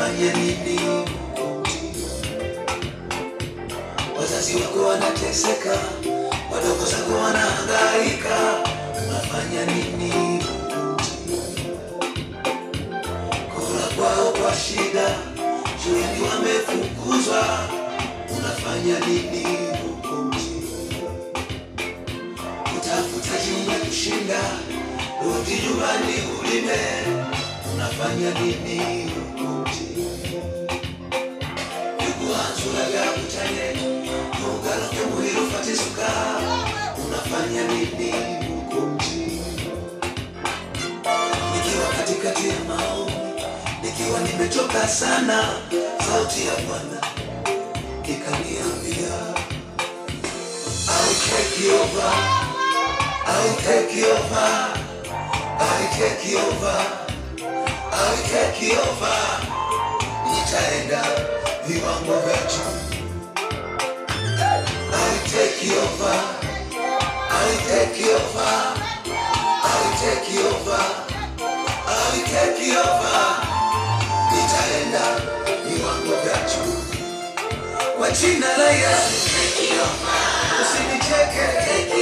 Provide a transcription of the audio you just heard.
unafanya nini wazazi wako wanateseka wadogo zako wanahangaika unafanya nini kula kwao kwa shida shuleni wamefukuzwa unafanya nini huko mjini kutafuta jumba kushinda rudi nyumbani ulime unafanya nini huko mjini yukuhanzulaga kutane nugaloke muhiro fatisuka unafanya nini huko mjini nikiwa katikati ya maombi nikiwa nimechoka sana sauti ya bwana ikaniambia I'll take you over I'll take you over I'll take you over I'll take you over nitaenda viwango vya juu I'll take you over I'll take you over I'll take you over I'll take you over nitaenda viwango vya juu kwa jina la Yesu usinicheke